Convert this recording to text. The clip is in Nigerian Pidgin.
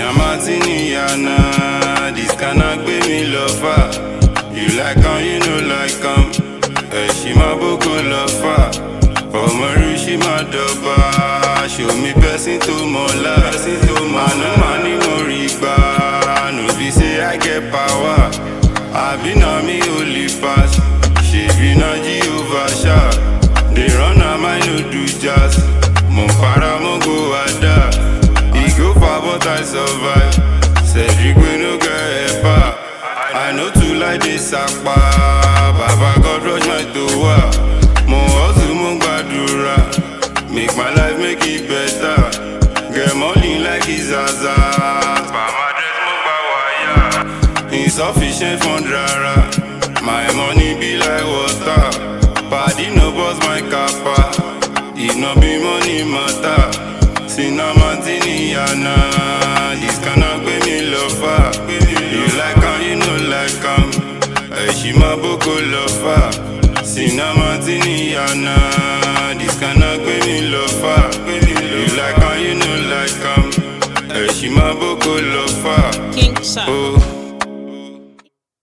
Sina Martini Yana, this cannot gbé mi lọ far. You like am, you no like am. Ẹ̀ṣin máa boko lọ fà. Ọmọ rí ṣì máa dọ̀bà. Show me person tó mọ̀lá. Àná màá ní mo rí gbà. No be say I get power. Àbí na mi only pass. Ṣèbí na Jehovah ṣá. Dey run am I no do jazz. Mo ń para mo go ada. E go far but I survive. Cedric wey no get helper. I no too like this sapa. Baba God rush my towa. Mo hustle mo gbàdúrà. Make my life make it better. Get money like Izaza. Bama dress mo gba wire. Insufficient fund rara. My money be like water. Paddy no bust my kappa. If no be money matter. Sina Martini Yana. This cannot gbé mi lọ far. You like am, you no like am. Ẹ̀ṣin máa boko lọ fà. Sina Martini Yana. This cannot gbé mi lọ far. You like am, you no like am. Ẹ̀ṣin máa boko lọ fà. King Sam. Oh.